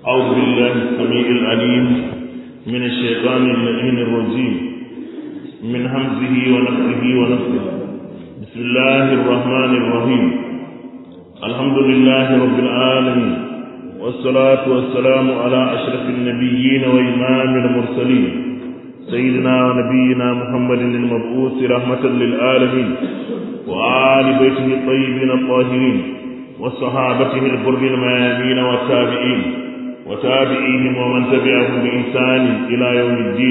أعوذ بالله السميع العليم من الشيطان اللعين الرجيم من همزه ونفسه ونفسه بسم الله الرحمن الرحيم الحمد لله رب العالمين والصلاة والسلام على أشرف النبيين وإمام المرسلين سيدنا ونبينا محمد المبعوث رحمة للعالمين وآل بيته الطيبين الطاهرين وصحابته البر الميامين والتابعين وتابعيهم ومن تبعهم بإحسان إلى يوم الدين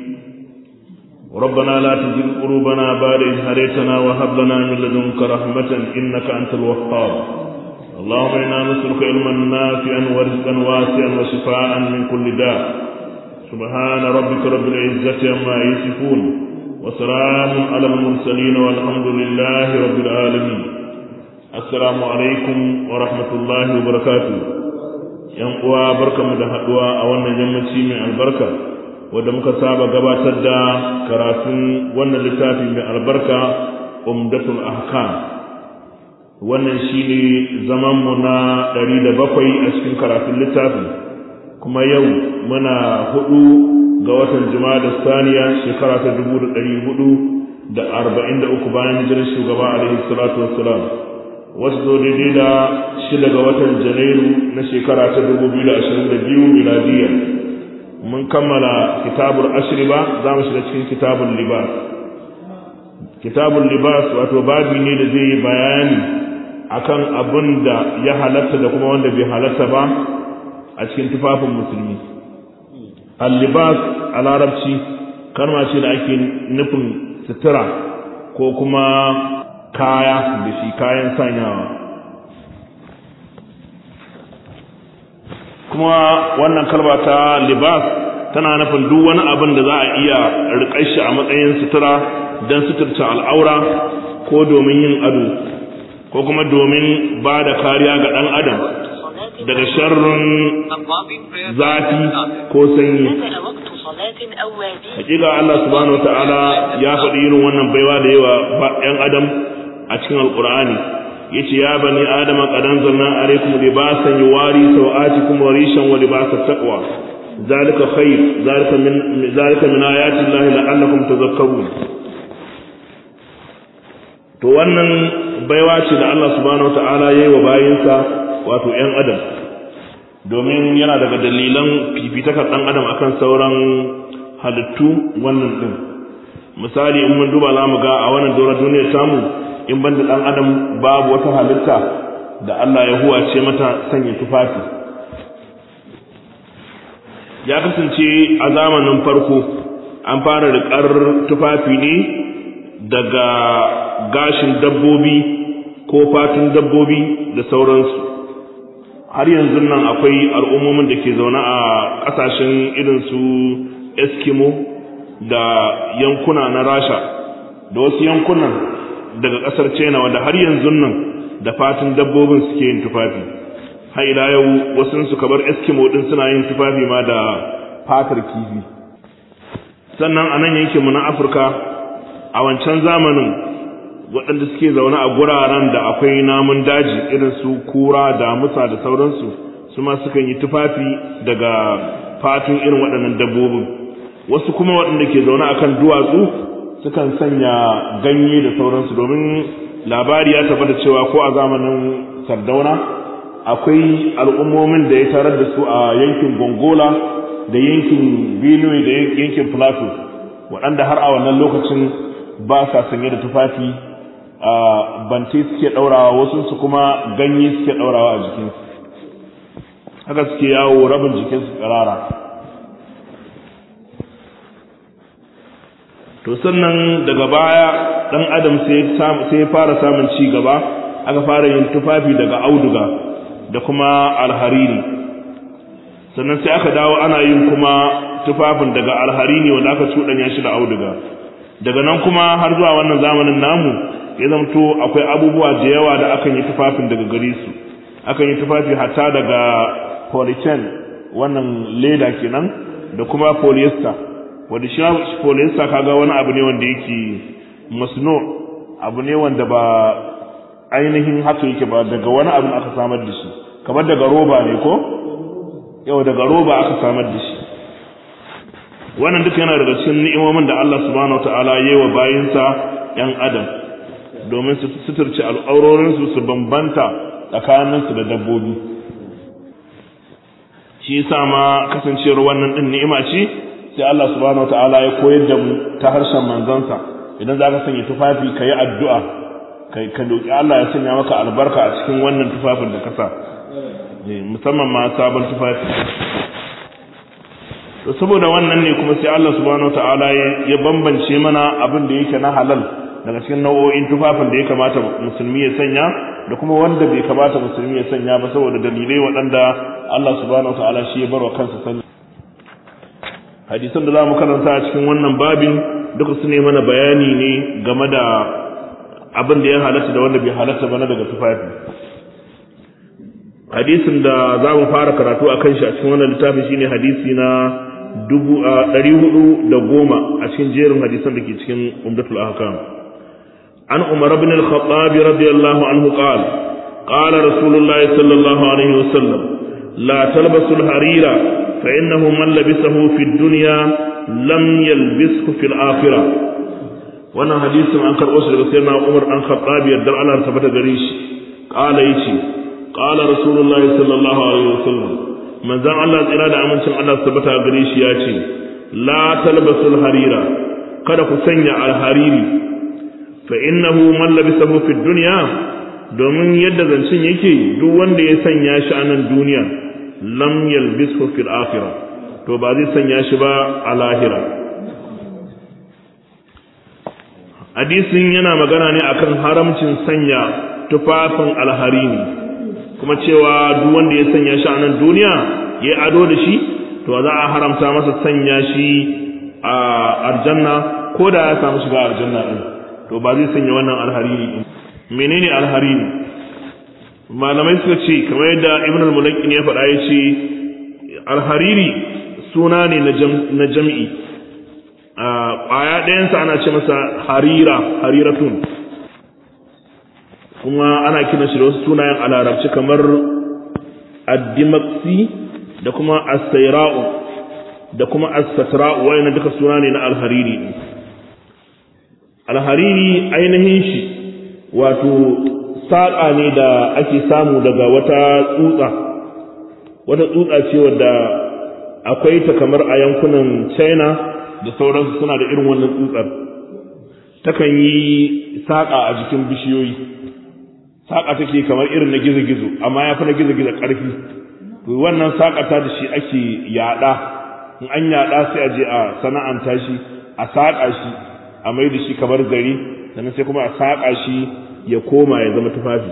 ربنا لا تزغ قلوبنا بعد إذ هديتنا وهب لنا من لدنك رحمة إنك أنت الوهاب اللهم إنا نسألك علما نافعا ورزقا واسعا وشفاء من كل داء سبحان ربك رب العزة عما يصفون وسلام على المرسلين والحمد لله رب العالمين السلام عليكم ورحمة الله وبركاته yan uwa barkamu da haduwa a wannan yammaci mai albarka wanda muka saba gabatar da karatun wannan littafi mai albarka umdatul ahkam wannan shine zaman mu na 107 a cikin karatun littafi kuma yau muna hudu ga watan da saniya shekara ta 1443 bayan hijirar shugaba alaihi salatu wassalam wasu zo daidai da shida ga watan janairu na shekara ta 2022 miladiyya mun kammala kitabul ashriba za mu shiga cikin kitabul libas kitabul libas wato babi ne da zai yi bayani akan abin da ya halatta da kuma wanda bai halatta ba a cikin tufafin musulmi al-libas a larabci kalma ce da ake nufin sutura ko kuma kaya da shi kayan sanyawa kuma wannan kalba ta libas tana nufin duk wani abin da za a iya riƙar shi a matsayin sutura don suturta al'aura ko domin yin ado ko kuma domin ba da kariya ga ɗan adam daga sharrin zafi ko sanyi hakika Allah subhanahu ta'ala ya faɗi irin wannan baiwa da yawa ‘yan adam a cikin alƙur'ani yace ya bani adama qad anzalna alaykum libasan yuwari sawatikum wa rishan wa libasat taqwa zalika khair zalika min zalika min ayati llahi la'allakum tadhakkarun to wannan baiwa ce da Allah subhanahu wataala yayi wa bayinsa wato ƴan adam domin yana daga dalilan fifitakar ɗan adam akan sauran halittu wannan din misali in mun duba zamu ga a wannan doron duniyar tamu in banda dan adam babu wata halitta da Allah ya huwace mata sanya tufafi ya kasance a zamanin farko an fara riƙar tufafi ne daga gashin dabbobi ko fatun dabbobi da sauransu har yanzu nan akwai al'ummomin da ke zaune a ƙasashen irin su eskimo da yankuna na rasha da wasu yankunan daga ƙasar china wanda har yanzu nan da fatin dabbobin suke yin tufafi har ila yau wasu su kabar eskimo din suna yin tufafi ma da fatar kifi sannan a nan yankinmu na afirka a wancan zamanin waɗanda suke zaune a guraren da akwai namun daji irin su kura da musa da sauransu su ma sukan yi tufafi daga fatun irin waɗannan dabbobin wasu kuma waɗanda ke zaune akan duwatsu sukan sanya ganye da sauransu domin labari ya tabbata cewa ko a zamanin sardauna akwai al'ummomin da ya tarar da su a yankin gongola da yankin benue da yankin plateau waɗanda har a wannan lokacin ba sa sanye da tufafi a bante suke ɗaurawa wasu su kuma ganye suke ɗaurawa a jikinsu haka suke yawo rabin jikinsu ƙarara to sannan daga baya dan adam sai ya fara samun ci gaba aka fara yin tufafi daga auduga da kuma alhariri sannan sai aka dawo ana yin kuma tufafin daga alharini wanda aka cuɗanya shi da auduga daga nan kuma har zuwa wannan zamanin namu ya zamto akwai abubuwa da yawa da akan yi tufafin daga gare su akan yi tufafi hatta daga polychain wannan leda kenan da kuma polyester wanda shi polyester kaga wani abu ne wanda yake masno abu ne wanda ba ainihin haka yake ba daga wani abu aka samar da shi kamar daga roba ne ko yau daga roba aka samar da shi wannan duka yana daga cikin ni'imomin da Allah subhanahu wataala ya yi wa bayinsa yan adam domin su suturci al'aurorinsu su bambanta tsakaninsu da dabbobi shi yasa ma kasancewar wannan din ni'ima ce sai Allah subhanahu wataala ya koyar da mu ta harshen manzansa idan za ka sanya tufafi ka yi addu'a ka doki Allah ya sanya maka albarka a cikin wannan tufafin da ka sa musamman ma sabon tufafi to saboda wannan ne kuma sai Allah subhanahu wataala ya bambance mana abin da yake na halal daga cikin nau'o'in tufafin da ya kamata musulmi ya sanya da kuma wanda bai kamata musulmi ya sanya ba saboda dalilai waɗanda Allah subhanahu wataala shi ya barwa kansa sani hadisan da za mu karanta a cikin wannan babin duka su ne mana bayani ne game da abin da ya halatta da wanda bai halatta ba na daga tufafi hadisin da za mu fara karatu a kan shi a cikin wannan littafin shine hadisi na dubu a ɗari hudu da goma a cikin jerin hadisan da ke cikin umdatul ahkam an umar ibn al-khattab radiyallahu anhu qala qala rasulullah sallallahu alaihi wasallam la talbasu al-harira fa innahu man labisahu fi dunya lam yalbishu fil akhirah wannan hadisin an karɓo shi daga sayyidina umar dan khattab yadda Allah ta bata gare shi qala yace qala rasulullah sallallahu alaihi wasallam manzon Allah tsira da amincin Allah tabbata gare shi ya ce la talbasul harira kada ku sanya alhariri fa innahu man labisahu fi dunya domin yadda zancin yake duk wanda ya sanya shi a nan duniya lam yalbishu fil akhirah to ba zai sanya shi ba a lahira hadisin yana magana ne akan haramcin sanya tufafin alharini kuma cewa duk wanda ya sanya shi a nan duniya ya ado da shi to za a haramta masa sanya shi a aljanna ko da ya samu shiga aljanna din to ba zai sanya wannan alharini din menene alharini malamai suka ce kamar yadda ibn al-mulakkin ya faɗa ya ce alhariri suna ne na jam'i a ƙwaya ɗayansa ana ce masa harira hariratun kuma ana kiran shi da wasu sunayen a larabci kamar addimaksi da kuma asaira'u da kuma asatra'u wayannan duka suna ne na alhariri alhariri ainihin shi wato saƙa ne da ake samu daga wata tsutsa wata tsutsa ce wadda akwai ta kamar a yankunan china da sauransu suna da irin wannan tsutsar takan yi saƙa a jikin bishiyoyi saƙa take kamar irin na gizo-gizo amma ya fi na gizo-gizo ƙarfi to wannan saƙa ta da shi ake yaɗa in an yaɗa sai a je a sana'anta shi a saƙa shi a mai da shi kamar gari sannan sai kuma a saƙa shi ya koma ya zama tufafi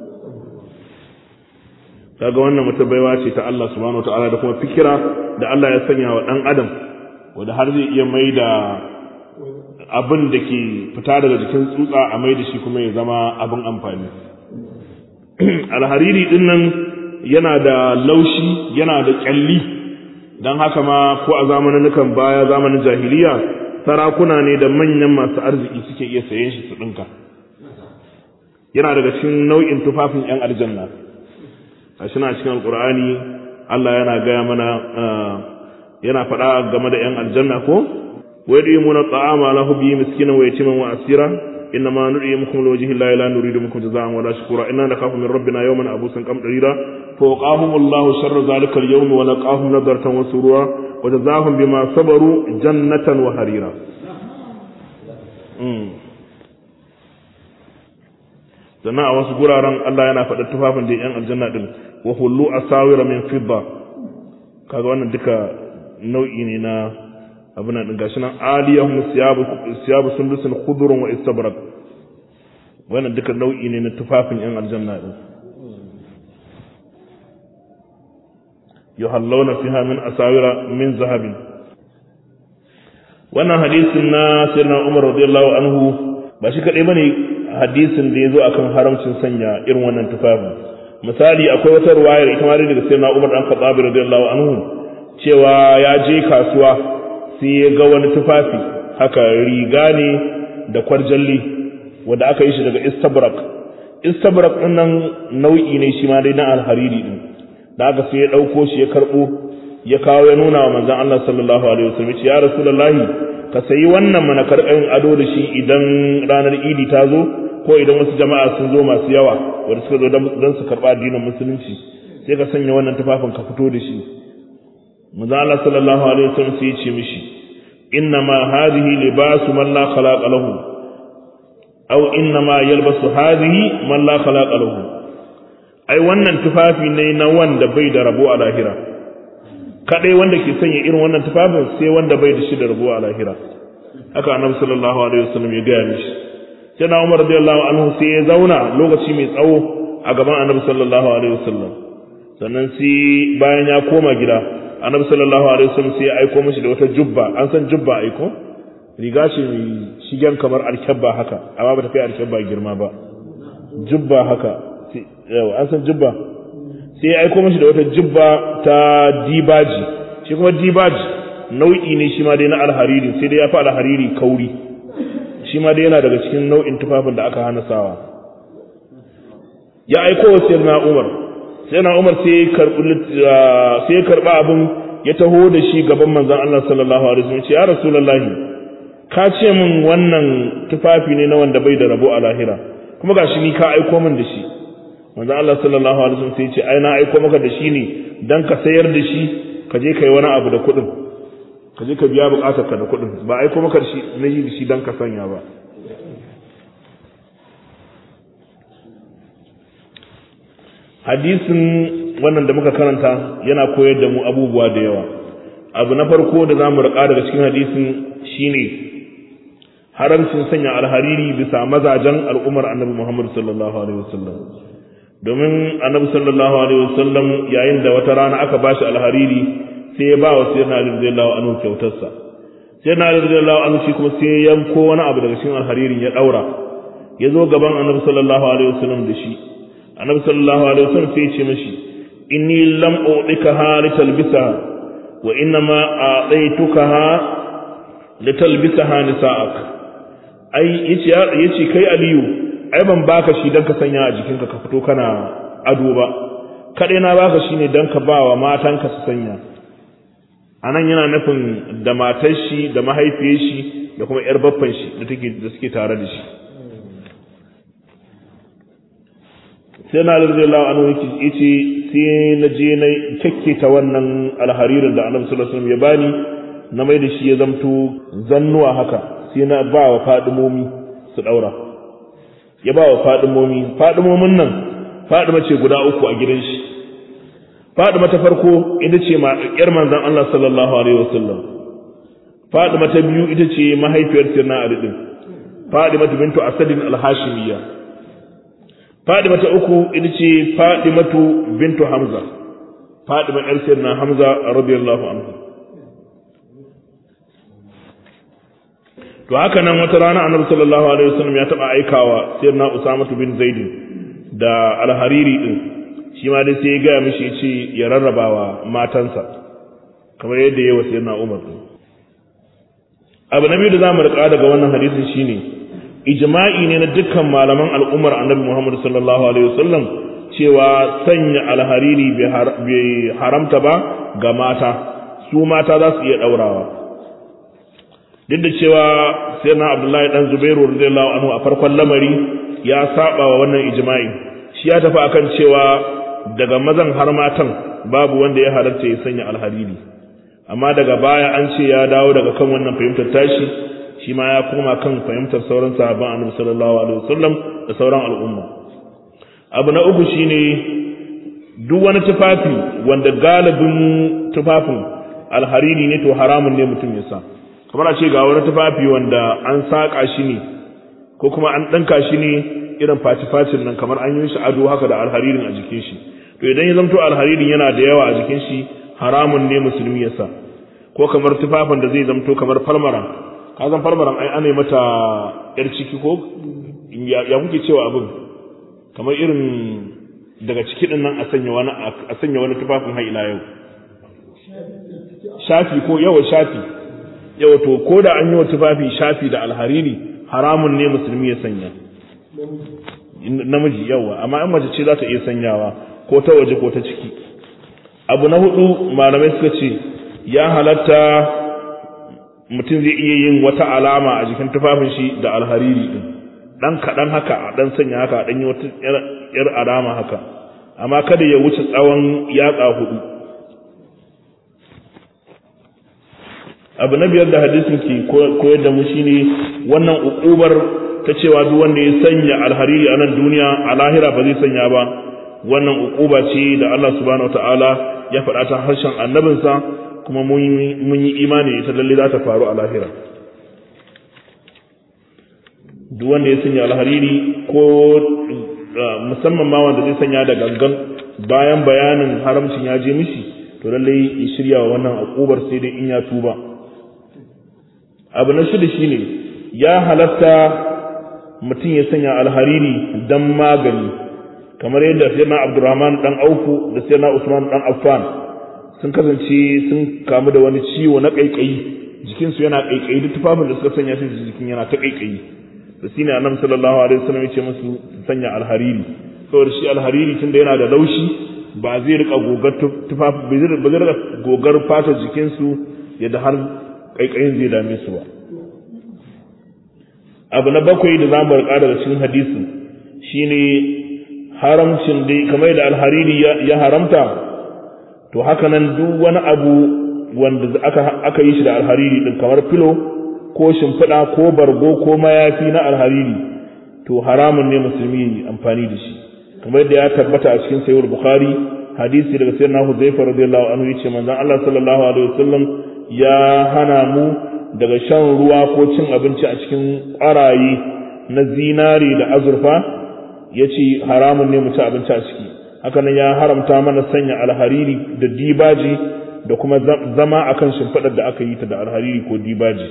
kaga wannan wata baiwa ce ta Allah subhanahu wataala da kuma fikira da Allah ya sanya wa ɗan adam wanda har zai iya mai da abin da ke fita daga jikin tsutsa a mai da shi kuma ya zama abin amfani alhariri din nan yana da laushi yana da kyalli don haka ma ko a zamanin baya zamanin jahiliya sarakuna ne da manyan masu arziki suke iya sayen shi su ɗinka yana daga cikin nau'in tufafin 'yan aljanna a shi na cikin alkur'ani Allah yana gaya mana yana faɗa game da 'yan aljanna ko wai da yimuna ta'ama la hubbi miskinan wa yatiman wa asira inna ma nud'imukum liwajhi llahi la nuridu minkum jazaa'an wa la shukura inna nakhafu min rabbina yawman abusan qamtarira fa waqahum Allahu sharra zalika al-yawm wa laqahum nadratan wa surura wa jazaahum bima sabaru jannatan wa harira sannan a wasu guraren Allah yana faɗa tufafin da yan aljanna din wa hullu asawira min fidda kaga wannan duka nau'i ne na abin nan gashi nan aliyahum siyabu siyabu sundusin khudurun wa istabrak wannan duka nau'i ne na tufafin yan aljanna din yuhallawna fiha min asawira min zahabin wannan hadisin na sayyidina Umar radiyallahu anhu ba shi kadai bane hadisin da yazo akan haramcin sanya irin wannan tufafin misali akwai wata ruwayar ita ma daga sayyidina Umar dan Khattab radiyallahu anhu cewa ya je kasuwa sai ya ga wani tufafi haka riga ne da kwarjalli wanda aka yi shi daga istabrak istabrak din nan nau'i ne shi ma dai na alhariri din da aka sai ya ɗauko shi ya karɓo ya kawo ya nuna wa manzon Allah sallallahu alaihi wasallam ya rasulullahi ka sayi wannan mana karɓin ado da shi idan ranar idi ta zo ko idan wasu jama'a sun zo masu yawa wanda suka zo don su karɓa addinin musulunci sai ka sanya wannan tufafin ka fito da shi manzo Allah sallallahu alaihi wasallam sai ya ce mishi inna ma hadhihi libasu man la khalaqa lahu aw inna ma yalbasu hadhihi man la khalaqa lahu ai wannan tufafi ne na wanda bai da rabo a lahira kadai wanda ke sanya irin wannan tufafin sai wanda bai da shi da rabo a lahira haka annabi sallallahu alaihi wasallam ya gaya mishi sai na Umar radiyallahu anhu sai ya zauna lokaci mai tsawo a gaban annabi sallallahu alaihi wasallam sannan sai bayan ya koma gida annabi sallallahu alaihi wasallam sai ya aiko mishi da wata jubba an san jubba aiko riga ce mai shigen kamar alkyabba haka amma ba ta kai alkyabba girma ba jubba haka yau an san jubba sai ya aiko mishi da wata jubba ta dibaji shi kuma dibaji nau'i ne shi ma dai na alhariri sai dai ya fi alhariri kauri shi ma dai yana daga cikin nau'in tufafin da aka hana sawa ya aiko wa sayyidina Umar sayyidina Umar sai sai ya karba abin ya taho da shi gaban manzon Allah sallallahu alaihi wasallam ya rasulullahi ka ce min wannan tufafi ne na wanda bai da rabo a lahira kuma gashi ni ka aiko min da shi manzon Allah sallallahu alaihi wasallam sai ya ce ai na aiko maka da shi ne dan ka sayar da shi ka je kai wani abu da kuɗin ka je ka biya bukatar ka da kuɗin ba aiko maka shi na yi da shi dan ka sanya ba hadisin wannan da muka karanta yana koyar da mu abubuwa da yawa abu na farko da zamu rika daga cikin hadisin shine haramcin sanya alhariri bisa mazajen al'ummar annabi Muhammad sallallahu alaihi wasallam domin annabi sallallahu alaihi wasallam yayin da wata rana aka bashi alhariri sai ya ba wa sayyidina Ali radiyallahu anhu kyautarsa sayyidina Ali radiyallahu anhu shi kuma sai ya yanko wani abu daga cikin alharirin ya daura ya zo gaban annabi sallallahu alaihi wasallam da shi annabi sallallahu alaihi wasallam sai ya ce mishi inni lam u'dikaha litalbisaha wa inna ma a'taytukaha litalbisaha nisa'ak ai yace yace kai aliyu ai ban baka shi dan ka sanya a jikinka ka fito kana ado ba kadai na baka shi ne dan ka bawa matanka su sanya anan yana nufin da matar shi da mahaifiyar shi da kuma yar baffan shi da take da suke tare da shi sai na radiyallahu anhu yace sai na je na ta wannan alharirin da annabi sallallahu alaihi wasallam ya bani na mai da shi ya zamto zannuwa haka sai na ba wa fadimomi su daura ya ba wa fadimomi fadimomin nan fadima ce guda uku a gidan shi fadima ta farko ita ce ma yar manzon Allah sallallahu alaihi wasallam fadima ta biyu ita ce mahaifiyar sirna ali din fadima bintu asadin al-hashimiyya fadima ta uku ita ce fadimatu bintu hamza fadima yar sirna hamza radiyallahu anhu to haka nan wata rana annabi sallallahu alaihi wasallam ya taba aikawa sirna usama bin zaid da al-hariri din shi ma dai sai ya gaya mishi ce ya rarrabawa matansa kamar yadda ya wasu yana umar abu na biyu da za mu riƙa daga wannan hadisin shine ijma'i ne na dukkan malaman al'ummar annabi muhammad sallallahu alaihi wasallam cewa sanya alhariri bai haramta ba ga mata su mata za su iya ɗaurawa duk da cewa sai na abdullahi dan zubairu radiyallahu anhu a farkon lamari ya saba wa wannan ijma'i shi ya tafi akan cewa daga mazan har matan babu wanda ya halarta ya sanya alhariri amma daga baya an ce ya dawo daga kan wannan fahimtar tashi shi ma ya koma kan fahimtar sauran sahabban annabi sallallahu alaihi wasallam da sauran al'umma abu na uku shine duk wani tufafi wanda galibin tufafin alhariri ne to haramun ne mutum ya sa kamar a ce ga wani tufafi wanda an saƙa shi ne ko kuma an ɗanka shi ne irin faci-facin nan kamar an yi shi ado haka da alharirin a jikin shi to idan ya zamto alharirin yana da yawa a jikin shi haramun ne musulmi ya sa ko kamar tufafin da zai zamto kamar falmaran ka san falmaran ai ana mata yar ciki ko ya kuke cewa abin kamar irin daga ciki din nan a sanya wani a sanya wani tufafin har ila yau shafi ko yawa shafi yawa to ko da an yi wa tufafi shafi da alhariri haramun ne musulmi ya sanya namiji yawa amma in mace ce za ta iya sanyawa ko ta waje ko ta ciki abu na hudu malamai suka ce ya halatta mutum zai iya yin wata alama a jikin tufafin shi da alhariri din dan kaɗan haka a dan sanya haka a dan yi wata yar alama haka amma kada ya wuce tsawon yatsa hudu abu na biyar da hadisin ke koyar da mu shine wannan ukubar ta cewa duk wanda ya sanya alhariri a nan duniya a lahira ba zai sanya ba wannan ukuba ce da Allah subhanahu wataala ya faɗa ta harshen annabinsa kuma mun yi imani ita lalle za ta faru a lahira duk wanda ya sanya alhariri ko musamman ma wanda zai sanya da gangan bayan bayanin haramcin ya je mishi to lalle ya shirya wa wannan akubar sai dai in ya tuba abu na shida shine ya halatta mutum ya sanya alhariri dan magani kamar yadda sayyidina Abdurrahman dan Aufu da sayyidina Usman dan Affan sun kasance sun kamu da wani ciwo na kaikayi jikin su yana kaikayi duk tufafin da suka sanya shi jikin yana ta kaikayi da shine Annabi sallallahu alaihi wasallam ya ce musu sanya alhariri saboda shi alhariri tunda yana da laushi ba zai rika gogar tufafi ba zai rika gogar fatar jikin su yadda har kaikayin zai dame su ba abu na bakwai da za mu rika daga cikin hadisin shine haramcin dai kamar da alhariri ya haramta to haka nan duk wani abu wanda aka, aka yi shi da alhariri din kamar filo ko shimfiɗa ko bargo ko mayafi na alhariri to haramun ne musulmi amfani da shi kamar da ya tabbata a cikin sayyid bukhari hadisi daga sayyidina huzaifa radiyallahu anhu yace manzon Allah sallallahu alaihi wasallam ya hana mu daga shan ruwa ko cin abinci a cikin ƙwaraye na zinari da azurfa ya ce haramun ne mu ci abinci a ciki hakanan ya haramta mana sanya alhariri da dibaji da kuma zama akan shimfiɗar da aka yi ta da alhariri ko dibaji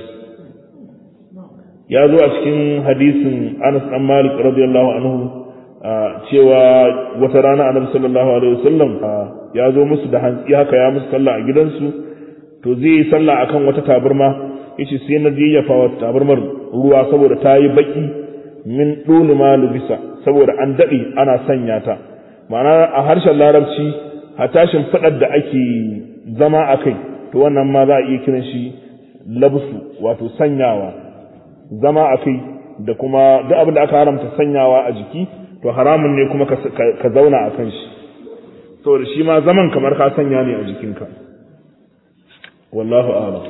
ya zo a cikin hadisin Anas dan Malik radiyallahu anhu cewa wata rana Annabi sallallahu alaihi wasallam ya zo musu da hantsi haka ya musu sallah a gidansu to zai yi sallah akan wata tabarma yace sai na yayyafa wa tabarmar ruwa saboda ta yi baki min dole ma lubisa saboda an daɗe ana sanya ta ma'ana a harshen larabci a tashin fadar da ake zama a kai to wannan ma za a iya kiran shi labsu wato sanyawa zama a kai da kuma duk abin da aka haramta sanyawa a jiki to haramun ne kuma ka zauna a kan shi saboda shi ma zaman kamar ka sanya ne a jikinka wallahu a'lam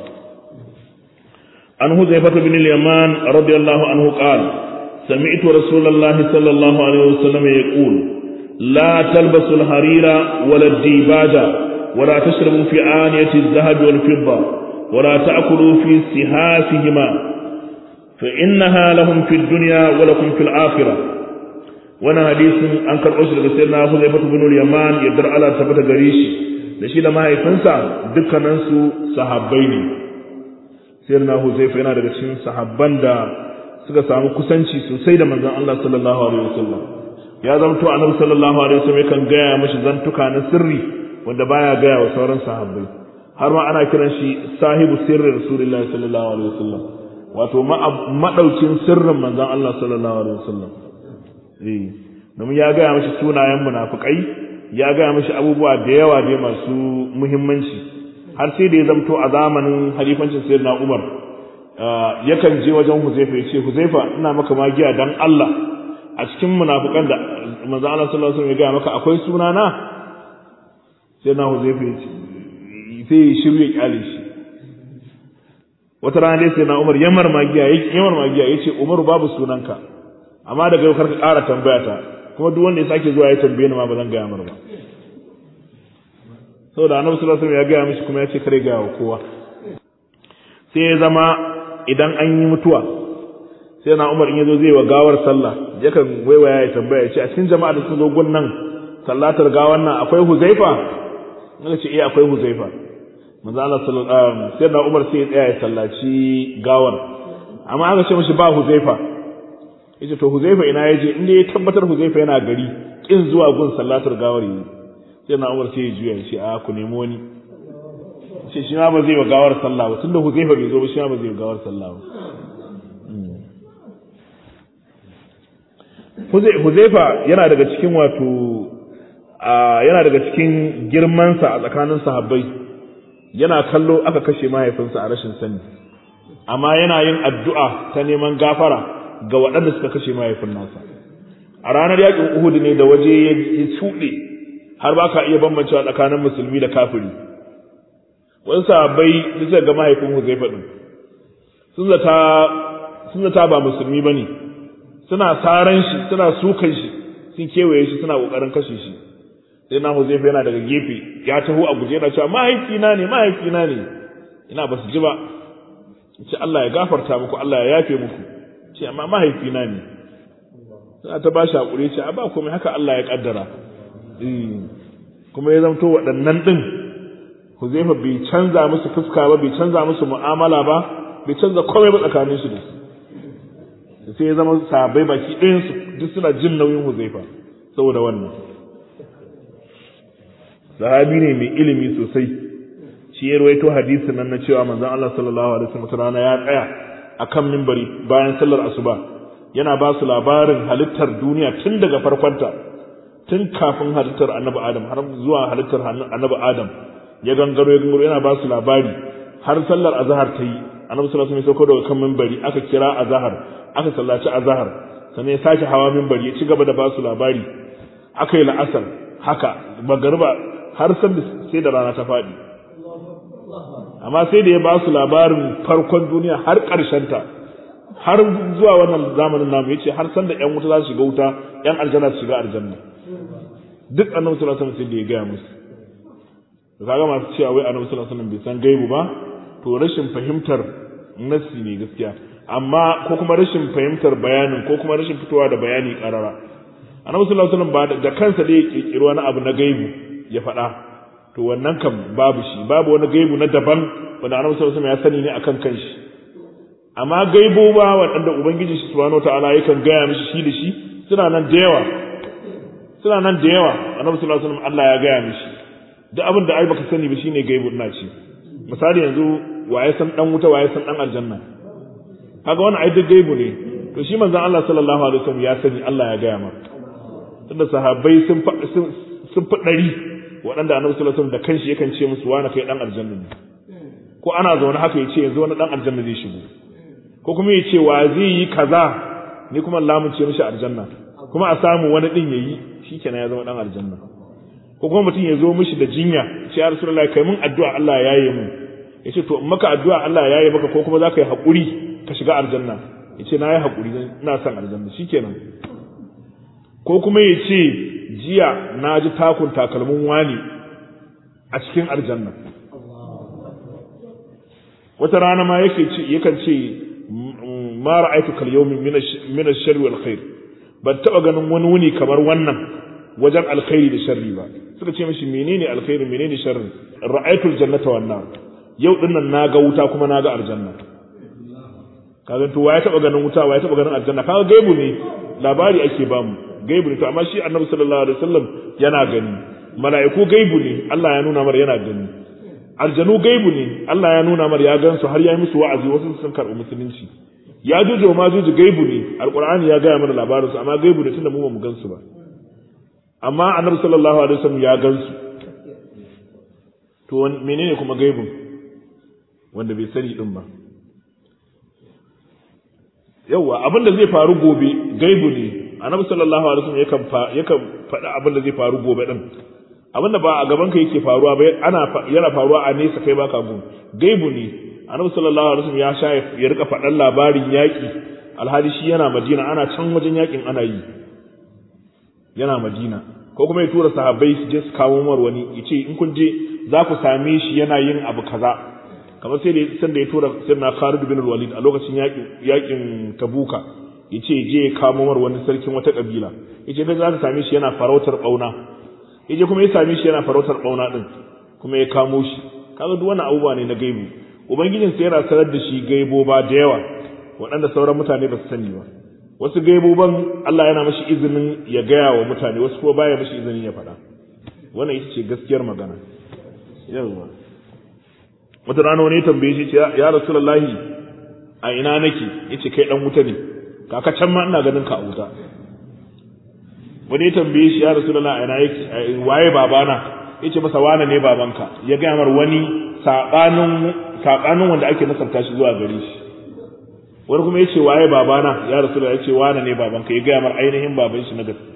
an huzaifatu bin al-yaman radiyallahu anhu qala سمعت رسول الله صلى الله عليه وسلم يقول لا تلبسوا الحرير ولا الديباج ولا تشربوا في آنية الذهب والفضة ولا تأكلوا في سهافهما فإنها لهم في الدنيا ولكم في الآخرة وانا حديث أنكر أسر سيدنا حذيفة بن اليمان يدر على ثبت غريش لشي لما يفنسا دكا ننسو صحابين سيدنا حذيفة yana daga cikin sahabban da suka samu kusanci sosai da manzon Allah sallallahu alaihi wasallam ya zamto annabi sallallahu alaihi wasallam yakan gaya mashi zantuka na sirri wanda baya gaya wa sauran sahabbai har ma ana kiran shi sahibu sirri rasulullahi sallallahu alaihi wasallam wato madaukin sirrin manzon Allah sallallahu alaihi wasallam eh domin ya gaya mashi sunayen munafikai ya gaya mashi abubuwa da yawa da masu muhimmanci har sai da ya zamto a zamanin halifancin sayyidina Umar yakan je wajen Huzaifa ya ce Huzaifa ina maka magiya dan Allah a cikin munafikan da manzo Allah sallallahu alaihi wasallam ya gaya maka akwai suna na sai na Huzaifa ya ce sai ya shirye kyale shi wata rana dai sai na Umar yamar magiya yamar magiya yace Umar babu sunanka amma daga yau karka ƙara tambaya ta kuma duk wanda ya sake zuwa ya tambaye ni ma ba zan gaya mar ba saboda annabi sallallahu alaihi wasallam ya gaya mishi kuma ya ce kare gaya wa kowa sai ya zama idan an yi mutuwa sai na umar in yazo zai wa gawar sallah yakan waiwaya ya tambaya ya ce a cikin jama'a da sun zo gunnan sallatar gawar nan akwai huzaifa naga ce eh akwai huzaifa manzo Allah sallallahu alaihi wasallam sai na umar sai ya tsaya ya sallaci gawar amma aka ce mishi ba huzaifa yace to huzaifa ina yaje inda ya tabbatar huzaifa yana gari kin zuwa gun sallatar gawar yi sai na umar sai ya juya ya ce a ku nemo ni ce shi ma ba zai wa gawar sallah ba tunda huzaifa bai zo ba shi ma ba zai wa gawar sallah ba Huzaifa yana daga cikin wato yana daga cikin girmansa a tsakanin sahabbai yana kallo aka kashe mahaifinsa a rashin sani amma yana yin addu'a ta neman gafara ga waɗanda suka kashe mahaifin nasa a ranar yakin Uhud ne da waje ya tsuɗe har ba ka iya bambancewa tsakanin musulmi da kafiri wani sahabbai suka ga mahaifin Huzaifa din sun zata sun zata ba musulmi bane suna saran shi suna sukan shi sun kewaye shi suna kokarin kashe shi sai na Huzaifa yana daga gefe ya taho a guje yana cewa mahaifina ne mahaifina ne ina ba su ji ba ce Allah ya gafarta muku Allah ya yafe muku ce amma mahaifina ne sai ta ba shi hakuri ce a ba komai haka Allah ya kaddara kuma ya zamto waɗannan din Huzaifa bai canza musu fuska ba bai canza musu mu'amala ba bai canza komai ba tsakanin su da su sai ya zama sahabbai baki ɗayan su duk suna jin nauyin Huzaifa saboda wannan sahabi ne mai ilimi sosai shi ya rawaito hadisin nan na cewa manzon Allah sallallahu alaihi wasallam rana ya tsaya akan minbari bayan sallar asuba yana ba su labarin halittar duniya tun daga farkonta tun kafin halittar annabi Adam har zuwa halittar annabi Adam ya gangaro ya gangaro yana ba su labari har sallar azhar ta yi annabi sallallahu alaihi wasallam ya sauko daga kan minbari aka kira azhar aka sallaci azhar sannan ya sake hawa minbari ya ci gaba da ba su labari aka yi la'asar haka magariba har sai da rana ta faɗi amma sai da ya ba su labarin farkon duniya har ta har zuwa wannan zamanin namu yace har san da ƴan wuta za su shiga wuta ƴan aljanna su shiga aljanna duk annabi sallallahu alaihi wasallam sai da ya gaya musu to kaga masu cewa wai annabi sallallahu alaihi wasallam bai san gaibu ba to rashin fahimtar nassi ne gaskiya amma ko kuma rashin fahimtar bayanin ko kuma rashin fitowa da bayani karara annabi sallallahu alaihi wasallam ba da kansa da ya kirkiri wani abu na gaibu ya faɗa to wannan kam babu shi babu wani gaibu na daban wanda annabi sallallahu alaihi wasallam ya sani ne akan kanshi amma gaibo ba waɗanda ubangiji shi subhanahu wataala yakan gaya mishi shi da shi suna nan da yawa suna nan da yawa annabi sallallahu alaihi wasallam Allah ya gaya mishi duk abin da ai baka sani ba shine gaibu ina ce misali yanzu waye san dan wuta waye san dan aljanna kaga wannan ai duk gaibu ne to shi manzon Allah sallallahu alaihi wasallam ya sani Allah ya gaya maka tunda sahabbai sun sun fi ɗari waɗanda annabi sallallahu alaihi wasallam da kanshi yakan ce musu wani kai dan aljanna ne ko ana zaune haka ya ce yanzu wani dan aljanna zai shigo ko kuma ya ce wa zai yi kaza ni kuma lamun ce mishi aljanna kuma a samu wani din yayi shikenan ya zama dan aljanna ko kuma mutum ya zo mishi da jinya ce ya rasulullahi kai mun addu'a Allah ya yaye mu yace to in maka addu'a Allah ya yaye maka ko kuma zaka yi hakuri ka shiga aljanna yace na yi hakuri ina son aljanna shikenan ko kuma ya ce jiya na ji takun takalmin wani a cikin aljanna wata rana ma yake ce yakan ce ma ra'aytu kal yawmi min ash-sharri wal khair ban taba ganin wani wuni kamar wannan wajen alkhairi da sharri ba suka ce mishi menene alkhairi menene sharri ra'aytu al-jannata wan nar yau dinnan naga wuta kuma naga aljanna kaga to waye taba ganin wuta waye taba ganin aljanna kaga gaibu ne labari ake bamu gaibu ne to amma shi annabi sallallahu alaihi wasallam yana gani mala'iku gaibu ne Allah ya nuna mar yana gani aljanu gaibu ne Allah ya nuna mar ya gansu har ya yi musu wa'azi wasu sun karɓi musulunci ya juju ma juju gaibu ne alqur'ani ya gaya mana labarinsu amma gaibu ne tunda mu ba mu gansu ba amma annabi sallallahu alaihi wasallam ya gansu to menene kuma gaibun wanda bai sani din ba yawa abin da zai faru gobe gaibu ne annabi sallallahu alaihi wasallam yakan yakan faɗa abin da zai faru gobe din abin da ba a gaban ka yake faruwa ba ana yana faruwa a nesa kai baka gun gaibu ne annabi sallallahu alaihi wasallam ya sha ya rika faɗan labarin yaƙi alhali shi yana madina ana can wajen yaƙin ana yi yana madina ko kuma ya tura sahabbai su je su kawo mar wani ya ce in kun je za ku same shi yana yin abu kaza kamar sai da san da ya tura sirna Khalid bin Walid a lokacin yaƙin yaƙin Tabuka yace je ya kamo mar wani sarkin wata kabila yace kai za ka same shi yana farautar bauna yaje kuma ya same shi yana farautar bauna din kuma ya kamo shi kaga duk wannan abubuwa ne na gaibu ubangijin sai yana sanar da shi gaibo ba da yawa waɗanda sauran mutane ba su sani ba wasu gaiboban Allah yana mashi izinin ya gaya wa mutane wasu kuma baya mashi izinin ya faɗa wannan ita ce gaskiyar magana yawa wata rana wani tambaye shi ya rasulullahi a ina nake yace kai dan wuta ne kaka can ma ina ganin ka a wuta wani ya tambaye shi ya rasulullah ina yake waye babana yace masa wane ne babanka ya ga mar wani sabanin sabanin wanda ake nasarta shi zuwa gare shi wani kuma yace waye babana ya rasulullah yace wane ne babanka ya ga mar ainihin baban shi na gaske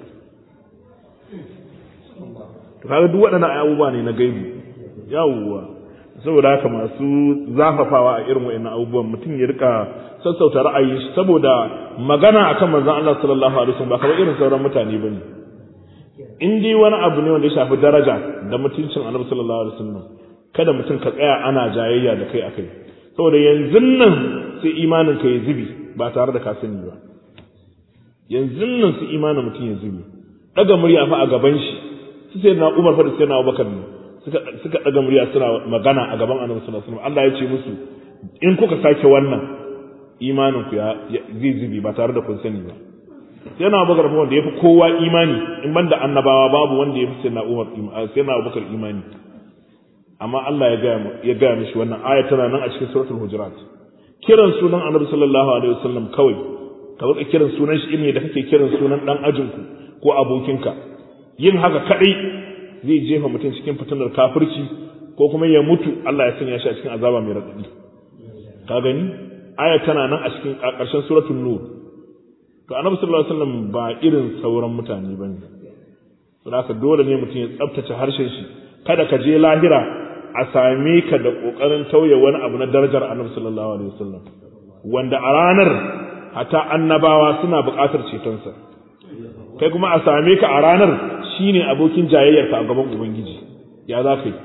to kaga duk waɗannan abubuwa ne na gaibi yawwa saboda haka masu zafafawa a irin wa'annan abubuwan mutum ya rika sassauta ra'ayi saboda magana akan manzon Allah sallallahu alaihi wasallam ba kamar irin sauran mutane bane in dai wani abu ne wanda ya shafi daraja da mutuncin Annabi sallallahu alaihi wasallam kada mutum ka tsaya ana jayayya da kai akai saboda yanzu nan sai imanin ka ya zubi ba tare da ka sani ba yanzu nan sai imanin mutum ya zubi daga murya fa a gaban shi su sai na Umar fa da sai na Abubakar ne suka suka daga murya suna magana a gaban Annabi sallallahu alaihi wasallam Allah ya ce musu in kuka sake wannan imanin ku ya zai zubi ba tare da kun sani ba sai na Abubakar fa wanda yafi kowa imani in banda annabawa babu wanda yafi sai na Umar sai na Abubakar imani amma Allah ya gaya ya gaya mishi wannan aya tana nan a cikin suratul hujurat kiran sunan Annabi sallallahu alaihi wasallam kawai ka rika kiran sunan shi ne da kake kiran sunan dan ajinku ko abokinka yin haka kadai zai jefa mutum cikin fitinar kafirci ko kuma ya mutu Allah ya sanya shi a cikin azaba mai radadi ka gani aya tana nan a cikin ƙarshen suratul nur to annabi sallallahu alaihi wasallam ba irin sauran mutane bane saboda haka dole ne mutum ya tsaftace harshen shi kada ka je lahira a same ka da kokarin tauye wani abu na darajar annabi sallallahu alaihi wasallam wanda a ranar hata annabawa suna buƙatar cetonsa kai kuma a same ka a ranar shine abokin jayayyarka a gaban ubangiji ya za ka yi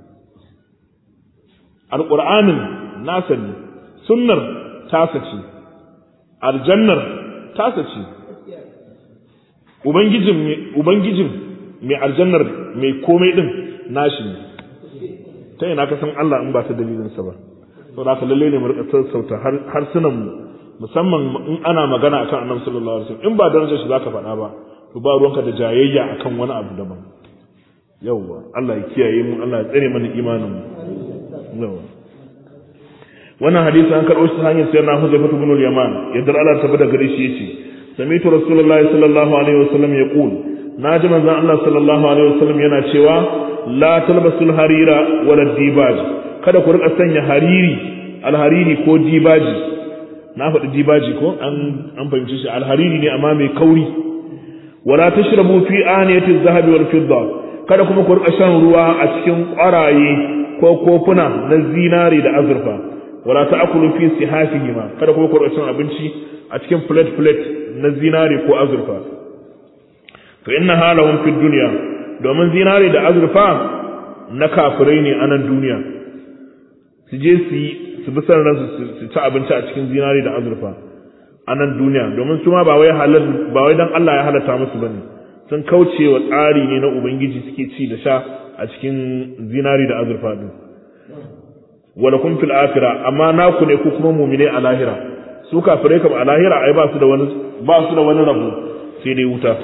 alƙur'anin nasa ne sunnar tasa ce aljannar tasa ce ubangijin ubangijin mai aljannar mai komai din nashi ne ta ina ka san Allah in ba ta dalilinsa ba saboda haka lalle ne mu rika sassauta harsunan mu musamman in ana magana akan annabi sallallahu alaihi wasallam in ba darajar shi zaka faɗa ba to ba ruwanka da jayayya akan wani abu daban yawwa Allah ya kiyaye mu Allah ya tsare mana imanin mu yawwa wannan hadisi an karɓo shi ta hanyar sayyidina Huzaifa ibn al-Yaman yadda Allah ta bada gare shi yace sami'tu rasulullahi sallallahu alaihi wasallam yaqul naji manzon Allah sallallahu alaihi wasallam yana cewa la talbasul harira wala dibaj kada ku rika sanya hariri alhariri ko dibaji na faɗi dibaji ko an an fahimci shi alhariri ne amma mai kauri wala tashrabu fi aniyati zahabi wal fidda kada kuma ku rika shan ruwa a cikin ƙwaraye ko kofuna na zinari da azurfa wala ta'kulu fi sihafihima kada kuma ku rika cin abinci a cikin plate plate na zinari ko azurfa fa inna halahum fi dunya domin zinari da azurfa na kafirai ne a nan duniya su je su yi su bi san ransu su ci abinci a cikin zinari da azurfa a nan duniya domin su ma ba wai halal ba wai dan Allah ya halatta musu bane sun kauce wa tsari ne na ubangiji suke ci da sha a cikin zinari da azurfa din wala kun fil akhirah amma naku ne ku kuma mu'mine a lahira su kafirai kam a lahira ai ba su da wani ba su da wani rabo sai dai wuta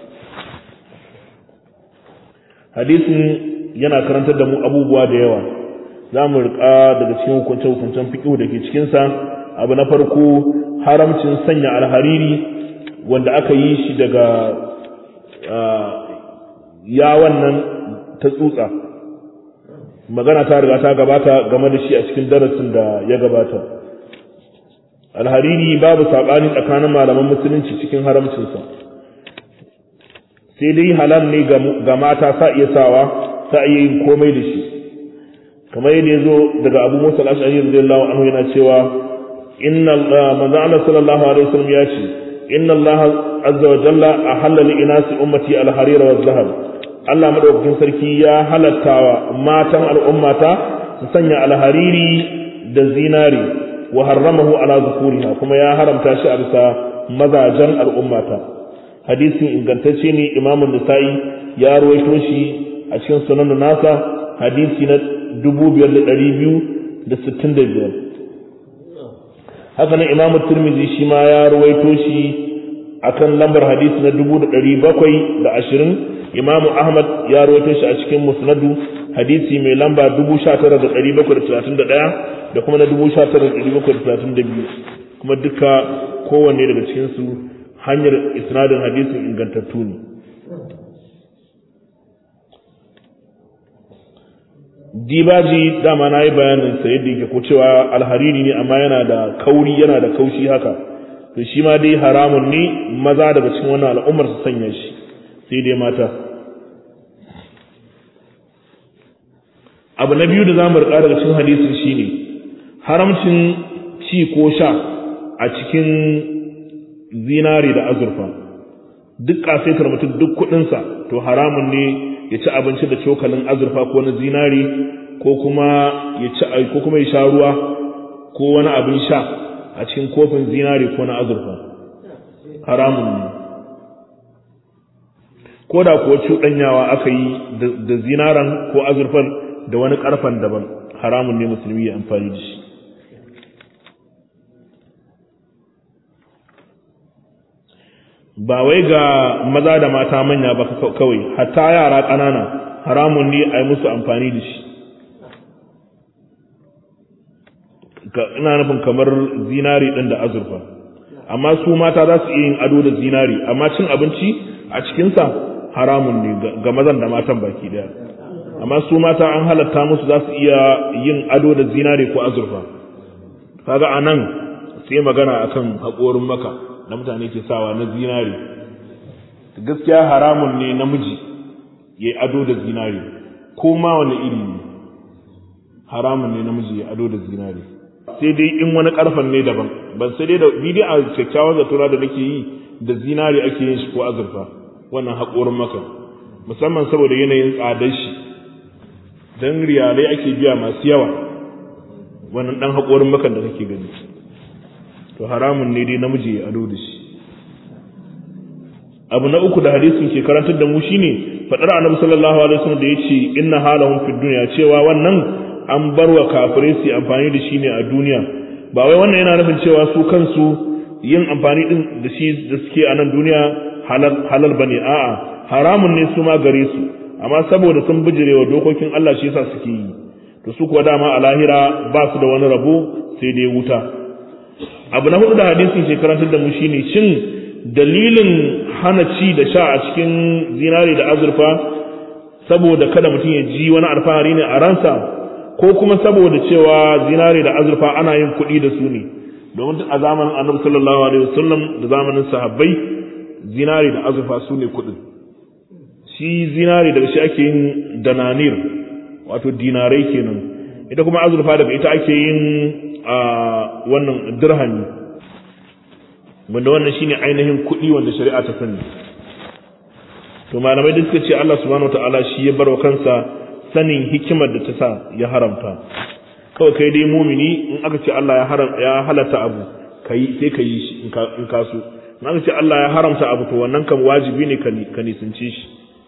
hadisin yana karantar da mu abubuwa da yawa za mu riƙa daga cikin hukunce-hukuncen fiƙihu da ke cikinsa abu na farko haramcin sanya alhariri wanda aka yi shi daga ya wannan ta tsutsa magana ta riga ta gabata game da shi a cikin darasin da ya gabata alhariri babu saɓani tsakanin malaman musulunci cikin haramcinsa sai dai halal ne ga mata sa iya sawa sa iya yin komai da shi kamar yadda ya zo daga abu musa al'ashari radiyallahu anhu yana cewa inna manzo Allah sallallahu alaihi wasallam ya ce inna Allah azza wa jalla ahalla li inasi ummati al-harira wa zahab Allah madaukakin sarki ya halattawa matan al'ummata su sanya alhariri da zinari wa harramahu ala zukuriha kuma ya haramta shi a bisa mazajen al'ummata hadisin ingantacce ne imamun nisa'i ya ruwaito shi a cikin sunan nasa hadisi na 5265 haka nan imamu turmizi shi ma ya ruwaito shi akan lambar hadisi na 720 imamu ahmad ya ruwaito shi a cikin musnadu hadisi mai lamba 19731 da kuma na 19732 kuma duka kowanne daga cikinsu hanyar isnadin hadisin ingantattu ne dibaji dama na yi bayanin sa yadda yake ko cewa alhariri ne amma yana da kauri yana da kaushi haka to shi ma dai haramun ne maza daga cikin wannan al'ummar su sanya shi sai dai mata abu na biyu da za mu riƙa daga cikin hadisin shine haramcin ci ko sha a cikin zinari da azurfa duk kasaitar mutum duk kuɗinsa to haramun ne ya ci abinci da cokalin azurfa ko na zinari ko kuma ya ci ko kuma ya sha ruwa ko wani abin sha a cikin kofin zinari ko na azurfa haramun ne ko da kuwa cuɗanyawa aka yi da zinaran ko azurfan da wani ƙarfan daban haramun ne musulmi ya amfani da shi ba wai ga maza da mata manya ba kawai hatta yara ƙanana haramun ne a yi musu amfani da shi ina nufin kamar zinari ɗin da azurfa amma su mata za su iya yin ado da zinari amma cin abinci a cikinsa haramun ne ga mazan da matan baki daya amma su mata an halatta musu za su iya yin ado da zinari ko azurfa kaga a nan sai magana akan haƙorin maka da mutane ke sawa na zinari gaskiya haramun ne namiji ya yi ado da zinari ko ma wani iri ne haramun ne namiji ya ado da zinari sai dai in wani karfan ne daban ban sai dai da bidi a kyakkyawan zatura da nake yi da zinari ake yin shi ko azurfa wannan haƙorin maka musamman saboda yanayin tsadar shi don riyalai ake biya masu yawa wannan ɗan haƙorin makan da kake gani to haramun ne dai namiji ya ado da shi abu na uku da hadisin ke karantar da mu shine fadar annabi sallallahu alaihi wasallam da yace inna halahum fid dunya cewa wannan an barwa kafirai su amfani da shi ne a duniya ba wai wannan yana nufin cewa su kansu yin amfani din da shi da suke a nan duniya halal halal bane a'a haramun ne su ma gare su amma saboda sun bijirewa dokokin Allah shi yasa suke yi to su kuwa dama a lahira ba su da wani rabo sai dai wuta abu na hudu da hadisin ke karantar da mu shine shin dalilin hana ci da sha a cikin zinari da azurfa saboda kada mutum ya ji wani alfahari ne a ransa ko kuma saboda cewa zinari da azurfa ana yin kuɗi da su ne domin a zamanin annabi sallallahu alaihi wasallam da zamanin sahabbai zinari da azurfa su ne kuɗin shi zinari daga shi ake yin dananir wato dinarai kenan ita kuma azurfa daga ita ake yin a wannan dirhami wanda wannan shine ainihin kuɗi wanda shari'a ta sani to malamai da suka ce Allah subhanahu wataala shi ya barwa kansa sanin hikimar da ta sa ya haramta kawai kai dai mumini in aka ce Allah ya haram ya halatta abu kai sai ka yi shi in ka so in aka ce Allah ya haramta abu to wannan kan wajibi ne ka nisance shi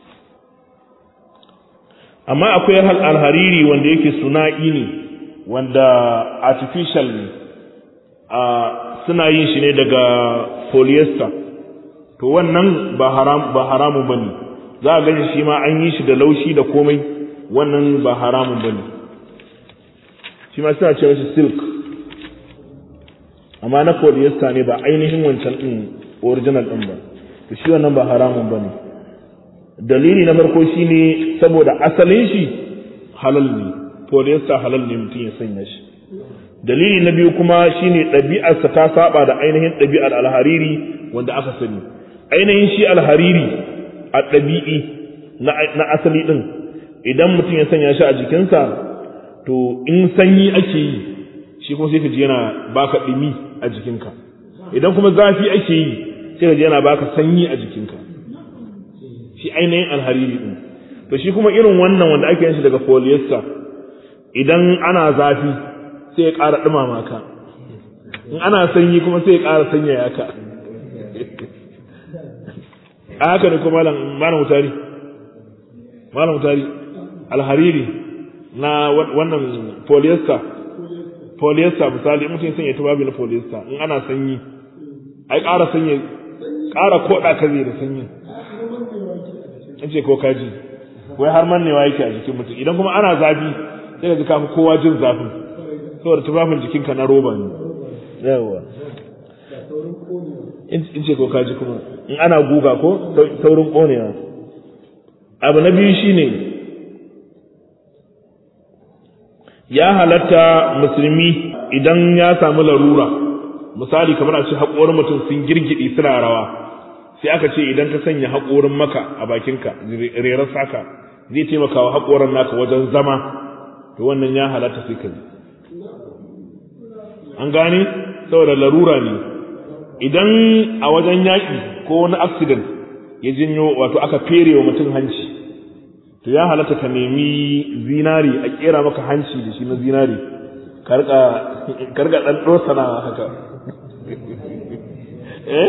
amma akwai alhariri wanda yake suna'i ne wanda artificial ne a suna yin shi ne daga polyester to wannan ba haram ba haramun bane za a gani shi ma an yi shi da laushi da komai wannan ba haramun bane shi ma suna ce shi silk amma na polyester ne ba ainihin wancan din original din ba to shi wannan ba haramun bane dalili na farko shine saboda asalin shi halal ne polyester halal ne mutum ya sanya shi dalili na biyu kuma shine ɗabi'arsa ta saba da ainihin ɗabi'ar alhariri wanda aka sani ainihin shi alhariri a ɗabi'i na asali ɗin idan mutum ya sanya shi a jikinsa to in sanyi ake yi shi kuma sai ka ji yana baka ɗumi a jikinka idan kuma zafi ake yi sai ka ji yana baka sanyi a jikinka shi ainihin alhariri ɗin to shi kuma irin wannan wanda ake yin shi daga polyester idan ana zafi sai ya ƙara ɗumama ka in ana sanyi kuma sai ya ƙara sanyaya ka a haka ne kuma malam mutari malam mutari alhariri na wannan polyester polyester misali mutum ya sanya tubabi na polyester in ana sanyi ai ƙara sanya ƙara koɗa ka zai da sanyi in ce ko kaji wai har mannewa yake a jikin mutum idan kuma ana zafi sai ka ji kafi kowa jin zafin saboda tufafin jikinka na roba ne yawa in ce ko kaji kuma in ana guga ko saurin ƙonewa abu na biyu shine ya halatta musulmi idan ya samu larura misali kamar a ce haƙorin mutum sun girgidi suna rawa sai aka ce idan ka sanya haƙorin maka a bakinka rerar saka zai taimaka wa haƙorin naka wajen zama to wannan ya halatta sai ka an gane saboda larura ne idan a wajen yaƙi ko wani accident ya jinyo wato aka fere wa mutum hanci to ya halatta ka nemi zinari a kera maka hanci da shi na zinari karga ɗan ɗosana haka eh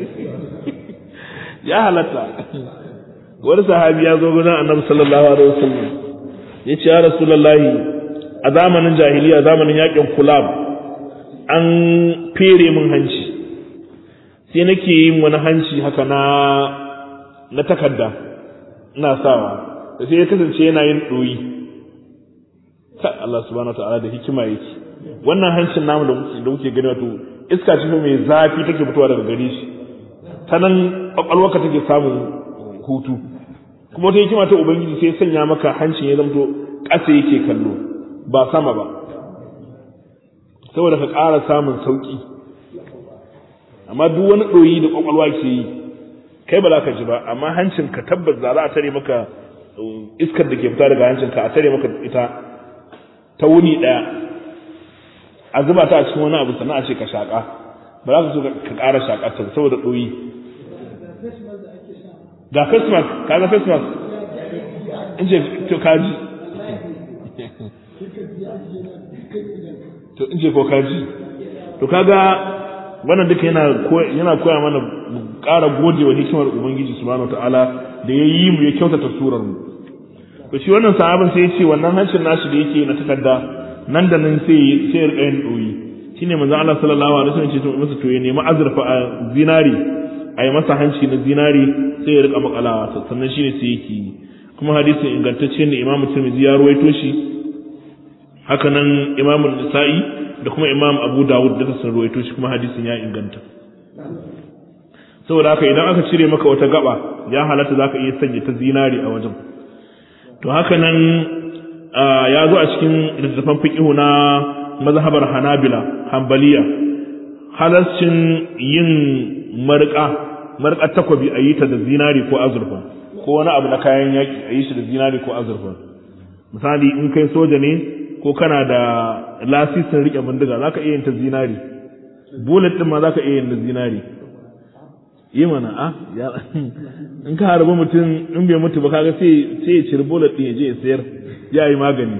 ya halatta wani sahabi ya zo gudan annabi sallallahu alaihi wasallam ya ce ya rasulullahi a zamanin jahiliya zamanin yakin kulab an fere min hanci sai nake yin wani hanci haka na na takarda ina sawa da sai ya kasance yana yin ɗoyi ta Allah subhanahu wa ta'ala da hikima yake wannan hancin namu da muke da muke gani wato iska ce mai zafi take fitowa daga gare shi ta nan kwakwalwarka take samun hutu kuma wata hikima ta ubangiji sai sanya maka hancin ya zamto ƙasa yake kallo ba sama ba saboda ka ƙara samun sauƙi amma duk wani ɗoyi da kwakwalwa ke yi kai ba za ka ji ba amma hancin ka tabbas za a tare maka iskar da ke fita daga hancin ka a tare maka ita ta wuni ɗaya a zuba ta a cikin wani abu sannan a ce ka shaƙa ba za ka so ka ƙara shaƙa ta saboda ɗoyi ga face mask ka ga face mask in ce to kaji to in ce ko kaji to kaga wannan duka yana yana koya mana mu ƙara gode wa hikimar ubangiji subhanahu wataala da ya yi mu ya kyautata surar mu to shi wannan sahabin sai ya ce wannan hancin nashi da yake na takarda nan da nan sai sai ya rika yin doyi shine manzon Allah sallallahu alaihi wasallam ya ce to masa to ya nemi azurfa a zinari a yi masa hanci na zinari sai ya rika makalawa sannan shine sai yake yi kuma hadisin ingantacce ne Imam Tirmidhi ya ruwaito shi haka nan Imam Nasa'i da kuma Imam Abu Dawud duka sun ruwaito shi kuma hadisin ya inganta saboda haka idan aka cire maka wata gaba ya halatta zaka iya sanya ta zinari a wajen to haka nan ya zo a cikin littattafan fiqhu na mazhabar Hanabila Hanbaliya halascin yin marƙa marƙar takwabi a yi ta da zinari ko azurfa ko wani abu na kayan yaƙi a yi shi da zinari ko azurfa misali in kai soja ne ko kana da lasisin riƙe bindiga za ka iya yin ta zinari bullet ɗin ma za ka iya yin da zinari yi mana a in ka harbi mutum in bai mutu ba kaga sai ya ciri bullet ɗin ya je ya sayar ya yi magani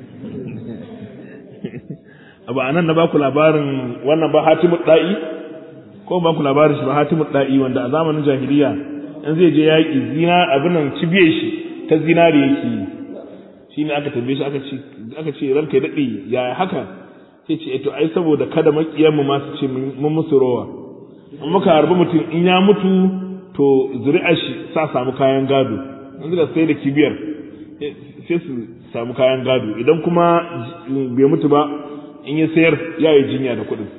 abu a nan na baku labarin wannan ba hatimu ɗa'i ko ba ku labarin shi ba hatimu da'i wanda a zamanin jahiliya in zai je yaƙi zina abin nan cibiye shi ta zinari yake yi shi ne aka tambaye shi aka ce aka ce ranka ya daɗe ya haka sai ce to ai saboda kada makiyan mu ma su ce mun musu rowa in muka harbi mutum in ya mutu to zuri'ar shi sa samu kayan gado in suka sai da kibiyar sai su samu kayan gado idan kuma bai mutu ba in ya sayar ya yi jinya da kuɗin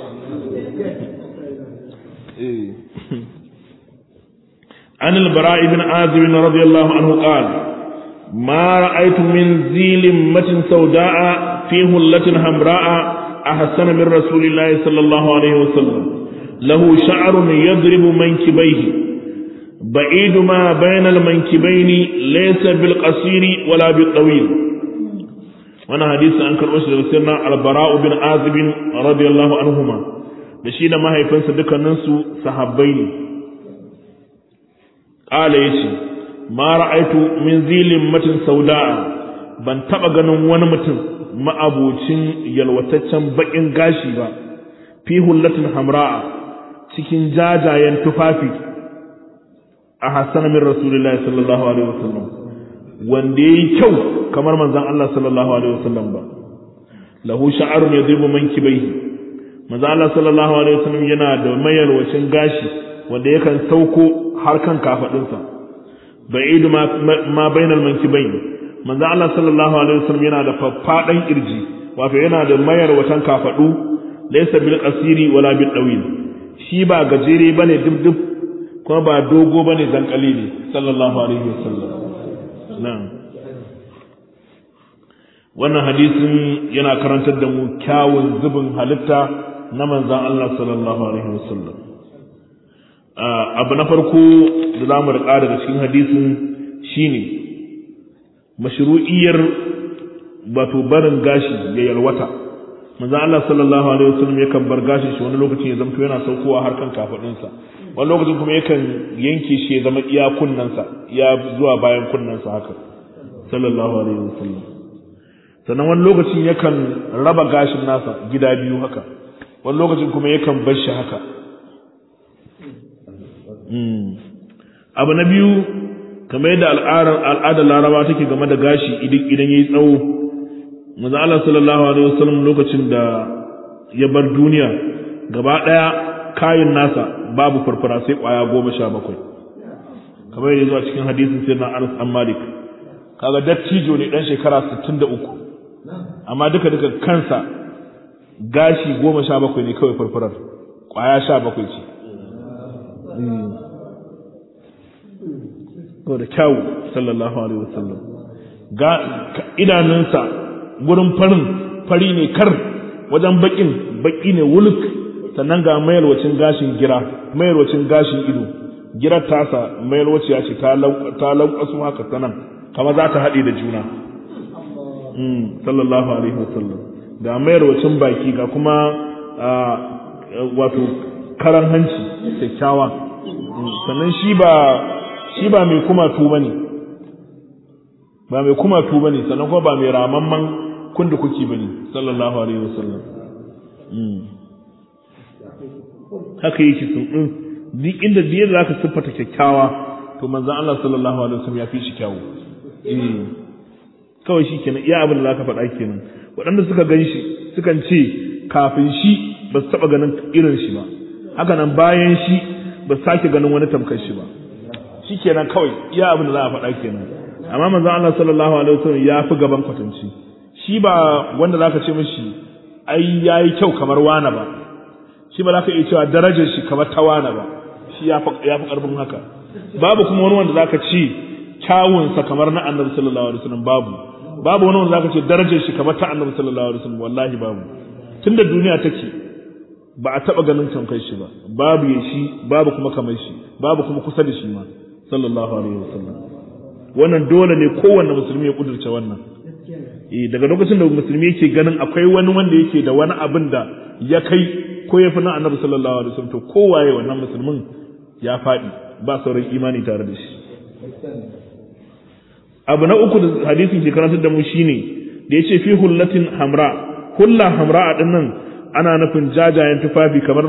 عن البراء بن عازب رضي الله عنه قال ما رأيت من ذي لمة سوداء في هلة حمراء أحسن من رسول الله صلى الله عليه وسلم له شعر يضرب منكبيه بعيد ما بين المنكبين ليس بالقصير ولا بالطويل وانا حديث عن كرمش سيدنا البراء بن عازب رضي الله عنهما بشينا ما هي فنس دكاننسو صحابين ƙala ya ce ma ra'aitu min zilin matin sauda'a ban taɓa ganin wani mutum ma'abocin yalwataccen baƙin gashi ba fi hullatin hamra'a cikin jajayen tufafi a hassan min rasulullahi sallallahu alaihi wasallam wanda ya yi kyau kamar manzon Allah sallallahu alaihi wasallam ba lahu sha'arun ya zirbu man kibai manzon Allah sallallahu alaihi wasallam yana da mayalwacin gashi wanda yakan sauko har kan kafadinsa ba'idu ma ma bainal mankibain manzo Allah sallallahu alaihi wasallam yana da faffadan kirji wato yana da mayar watan kafadu laysa bil qasiri wala bil dawil shi ba gajere bane dubdub kuma ba dogo bane dan kalili sallallahu alaihi wasallam na'am wannan hadisin yana karantar da mu kyawun zubin halitta na manzan Allah sallallahu alaihi wasallam abu na farko da za mu riƙa daga cikin hadisin shine mashru'iyyar wato barin gashi ya yalwata manzan Allah sallallahu alaihi wasallam yakan bar gashin shi wani lokacin ya zamto yana saukowa har kan kafadunsa wani lokacin kuma yakan yanke shi ya zama iya kunnensa ya zuwa bayan kunnensa haka sallallahu alaihi wasallam sannan wani lokacin yakan raba gashin nasa gida biyu haka wani lokacin kuma yakan bar shi haka abu na biyu kamar yadda al'adar laraba take game da gashi idan ya yi tsawo maza Allah sallallahu alaihi wasallam lokacin da ya bar duniya gaba ɗaya kayan nasa babu farfara sai ƙwaya goma sha bakwai kamar yadda zuwa cikin hadisin sai na Anas an Malik kaga dattijo ne dan shekara 63 amma duka duka kansa gashi goma sha bakwai ne kawai farfarar ƙwaya sha bakwai ce da kyawu sallallahu alaihi wasallam ga idanunsa gurin farin fari ne kar wajen bakin baki ne wuluk sannan ga mayarwacin gashin gira mayarwacin gashin ido girar tasa mayarwaciya ce ta lankwasu haka sanan kama za ta haɗe da juna sallallahu alaihi wasallam ga mayarwacin baki ga kuma wato karan hanci kyakkyawa sannan shi ba shi ba mai kumatu ba ne ba mai kumatu ba ne sannan kuma ba mai ramamman kundu kuki ba ne sallallahu alaihi wasallam haka yake sun ɗin duk inda da yadda zaka siffata kyakkyawa to manzon Allah sallallahu alaihi wasallam ya fi shi kyawu kawai shi kenan iya abin da zaka faɗa kenan waɗanda suka gan shi sukan ce kafin shi ba su taɓa ganin irin shi ba haka nan bayan shi ba su sake ganin wani tamkar shi ba shi kenan kawai iya abin da za a faɗa kenan amma manzon Allah sallallahu alaihi wasallam ya fi gaban kwatanci shi ba wanda zaka ce mishi ai yayi kyau kamar wana ba shi ba zaka iya cewa darajar shi kamar ta wana ba shi ya fi ya fi karfin haka babu kuma wani wanda zaka ce kyawun sa kamar na Annabi sallallahu alaihi wasallam babu babu wani wanda zaka ce darajar shi kamar ta Annabi sallallahu alaihi wasallam wallahi babu tunda duniya take ba a taba ganin tamkar shi ba babu ya shi babu kuma kamar shi babu kuma kusa da shi ma sallallahu alaihi wasallam wannan dole ne kowanne musulmi ya kudurce wannan eh daga lokacin da musulmi yake ganin akwai wani wanda yake da wani abin da ya kai ko ya fi na annabi sallallahu alaihi wasallam to kowaye wannan musulmin ya faɗi ba sauran imani tare da shi abu na uku da hadisin ke karantar da mu shine da yace fi hullatin hamra hulla hamra a dinnan ana nufin jajayen tufafi kamar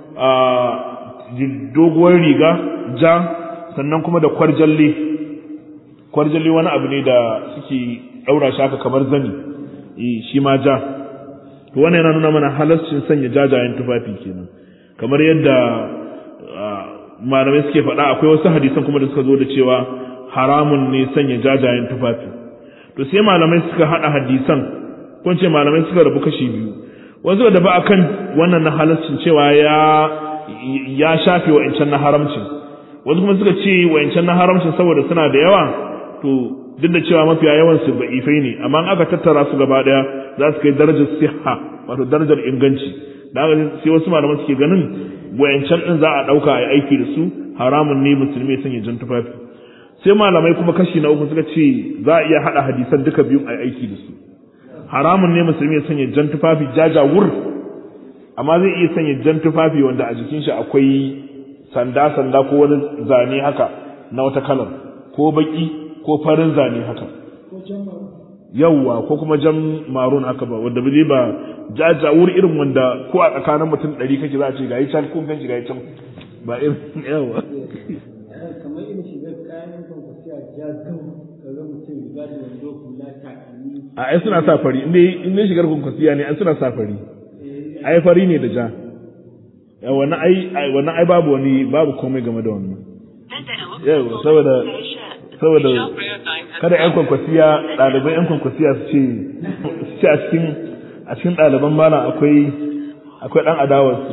doguwar riga ja sannan kuma da kwarjalle kwarjalle wani abu ne da suke ɗaura shi haka kamar zani shi ma ja to wannan yana nuna mana halascin sanya jajayen tufafi kenan kamar yadda malamai suke faɗa akwai wasu hadisan kuma da suka zo da cewa haramun ne sanya jajayen tufafi to sai malamai suka haɗa hadisan ko ce malamai suka rabu kashi biyu wasu da ba akan wannan na halascin cewa ya ya shafe wa'ancan na haramcin wasu kuma suka ce wa'ancan na haramcin saboda suna da yawa to duk da cewa mafiya yawan su ba'ifai ne amma in aka tattara su gaba daya za su kai darajar siha wato darajar inganci da haka sai wasu malaman suke ganin wayancan din za a dauka a aiki da su haramun ne musulmi sanya jan tufafi sai malamai kuma kashi na uku suka ce za a iya hada hadisan duka biyun a aiki da su haramun ne musulmi ya sanya jan tufafi jajawur amma zai iya sanya jan tufafi wanda a jikin shi akwai sanda sanda ko wani zane haka na wata kalar ko baki ko farin zane haka yawwa ko kuma jan marun haka ba wanda bai ba jajawur irin wanda ko a tsakanin mutum ɗari kake za a ce gayi can kun ganshi gayi can ba irin yawa kamar irin shigar kayan kwankwasiya jazau kaga mutum riga da wando hula takalmi a ai suna sa fari inda inda shigar kwankwasiya ne an suna sa fari ai fari ne da ja wannan ai wannan ai babu wani babu komai game da wannan yawa saboda saboda kada yan kwankwasiya ɗaliban yan kwankwasiya su ce su ce a cikin a cikin ɗaliban mana akwai akwai ɗan adawarsu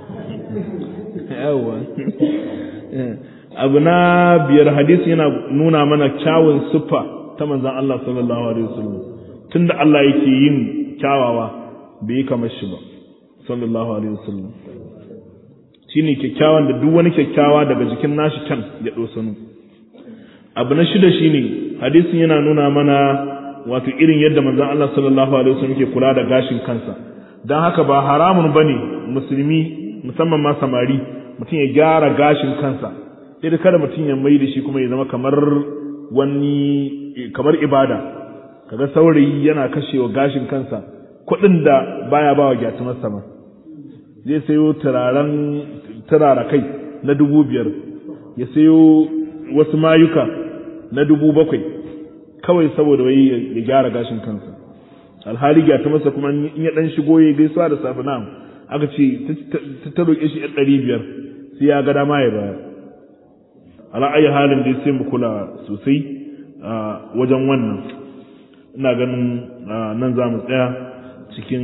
yawa abu na biyar hadisi yana nuna mana kyawun siffa ta manzan Allah sallallahu alaihi wasallam tunda Allah yake yin kyawawa bai yi kamar shi ba sallallahu alaihi wasallam shine kyakkyawan da duk wani kyakkyawa daga jikin nashi can ya dosanu abu na shida shine hadisin yana nuna mana wato irin yadda manzon Allah sallallahu alaihi wasallam ke kula da gashin kansa dan haka ba haramun bane musulmi musamman ma samari mutum ya gyara gashin kansa sai kada mutum ya mai da shi kuma ya zama kamar wani kamar ibada kaga saurayi yana kashewa gashin kansa kuɗin da baya bawa gyatumar sama zai sayo turaren turara kai na dubu biyar ya sayo wasu mayuka na dubu bakwai kawai saboda wai ya gyara gashin kansa alhali gyatumarsa kuma in ya dan shigo ya gaisuwa da safe na aka ce ta roƙe shi yan ɗari biyar sai ya ga dama ya bayar ala ayi halin dai sai mu kula sosai wajen wannan ina ganin nan za mu tsaya cikin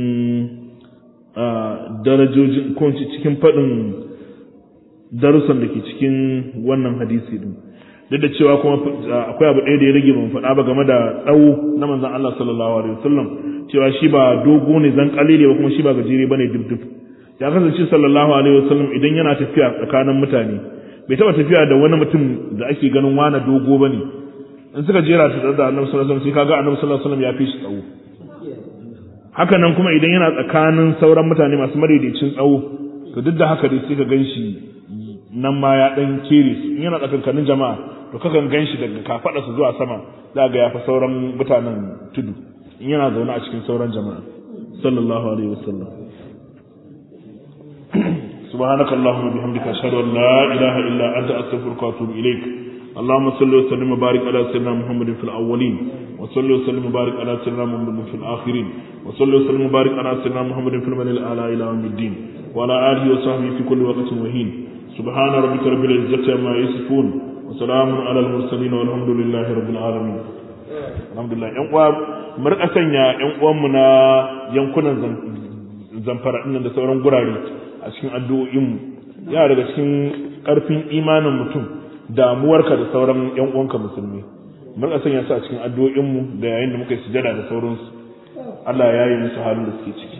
darajojin ko cikin faɗin darussan da ke cikin wannan hadisi din duk da cewa kuma akwai abu ɗaya da ya rage ban faɗa ba game da tsawo na manzon Allah sallallahu alaihi wasallam cewa shi ba dogo ne zan kalile ba kuma shi ba gajere bane dubdub ya kasance sallallahu alaihi wasallam idan yana tafiya tsakanin mutane bai taba tafiya da wani mutum da ake ganin wani dogo bane in suka jera ta da annabi sallallahu alaihi wasallam sai kaga annabi sallallahu alaihi wasallam ya fi shi tsawo haka nan kuma idan yana tsakanin sauran mutane masu madaidaicin tsawo to duk da haka dai sai ka ganshi nan ma ya dan kere su in yana tsakankanin jama'a to kakan ganshi daga kafada su zuwa sama za ga ya fi sauran mutanen tudu in yana zaune a cikin sauran jama'a sallallahu alaihi wasallam سبحانك اللهم وبحمدك أشهد أن لا إله إلا أنت أستغفرك وأتوب إليك اللهم صل وسلم وبارك على سيدنا محمد في الأولين وصل وسلم وبارك على سيدنا محمد في الآخرين وصل وسلم وبارك على سيدنا محمد في المن الأعلى إلى يوم الدين وعلى آله وصحبه في كل وقت وهين سبحان ربك رب العزة عما يصفون وسلام على المرسلين والحمد لله رب العالمين الحمد لله yan uwa mu rika sanya yan uwanmu na yankunan zamfara ɗin da sauran gurare a cikin addu'o'inmu yana daga cikin ƙarfin imanin mutum damuwarka da sauran ‘yan uwanka musulmi mun sanya su a cikin addu'o'inmu da yayin da muka yi sujada da sauransu Allah ya yi musu halin da suke ciki